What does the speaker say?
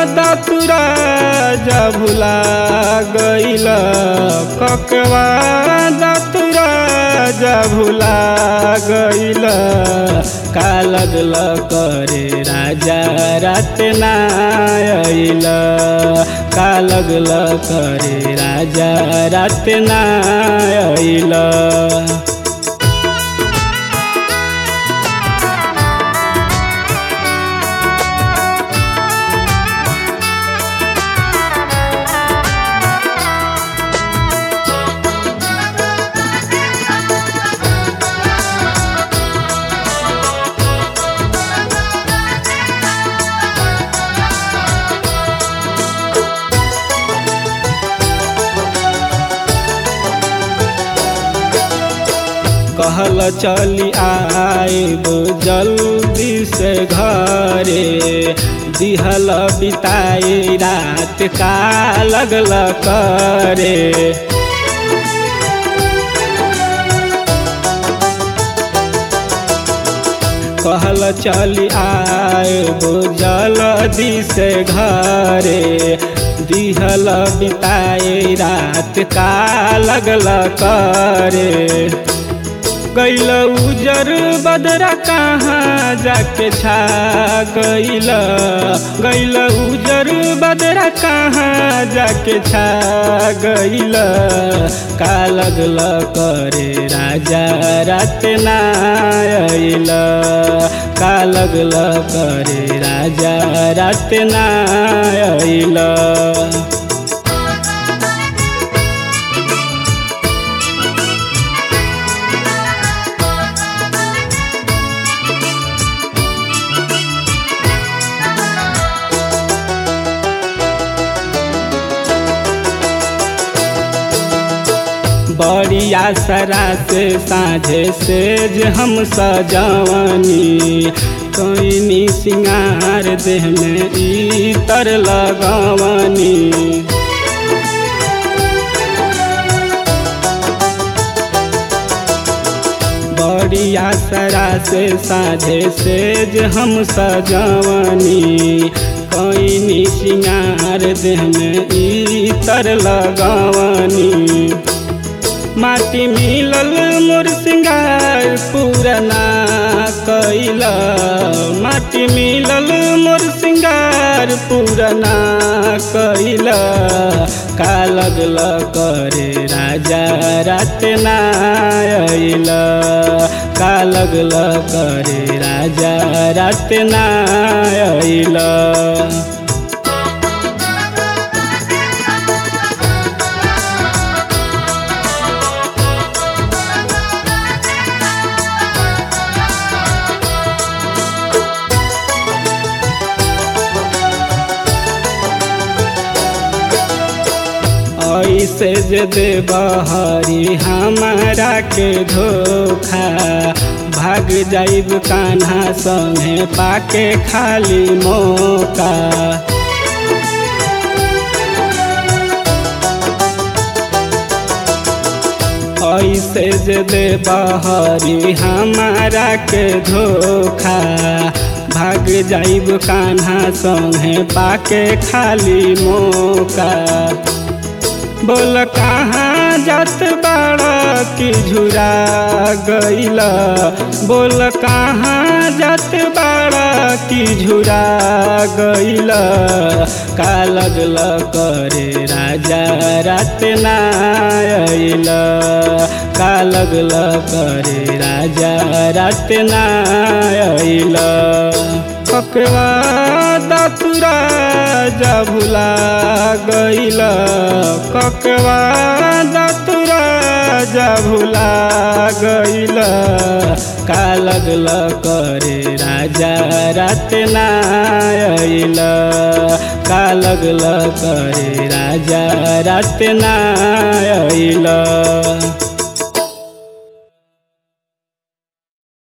दतुरा जा भुला गइल ककवा दतुरा जा भुला गइल का लगल करे राजा रात ना आइल का लगल करे राजा रात ना आइल कहल चली आइब जल्दी से घरे दिहल बिताई रात का लगल करे कहल चली आइब जल्दी से घरे दिहल बिताई रात का लगल करे गैल उजर बदरा कहाँ जाके छा गैल गैल उजर बदरा कहाँ जाके छा गैल का लगल करे राजा रात ना आइल का लगल करे राजा रात ना आइल बड़ी आसरा से साझे से जे हम सजवनी कोइनी सिंगार देह में इतर लगवनी बड़ी आसरा से साझे से जे हम सजवनी कोइनी सिंगार देह में इतर लगवनी माटी मिलल मोर सिंगार पुरना कैल माटी मिलल मोर सिंगार पुरना कैल का लगल करे राजा रात ना आइल का लगल करे राजा रात ना आइल ऐसे जे दे बहरी हमारा के धोखा भाग जाइब कान्हा संगे पाके खाली मौका ऐसे जे दे बहरी हमारा के धोखा भाग जाइब कान्हा संगे पाके खाली मौका बोल कहाँ जात बाड़ा की झुरा गैल बोल कहाँ जात बाड़ा की झुरा गैल का लगल करे राजा रात ना आइल का लगल करे राजा रात ना आइल ककवा दतुरा जा भुला गइल ककवा दतुरा जा भुला गइल का लगल करे राजा रात ना आइल का लगल करे राजा रात ना आइल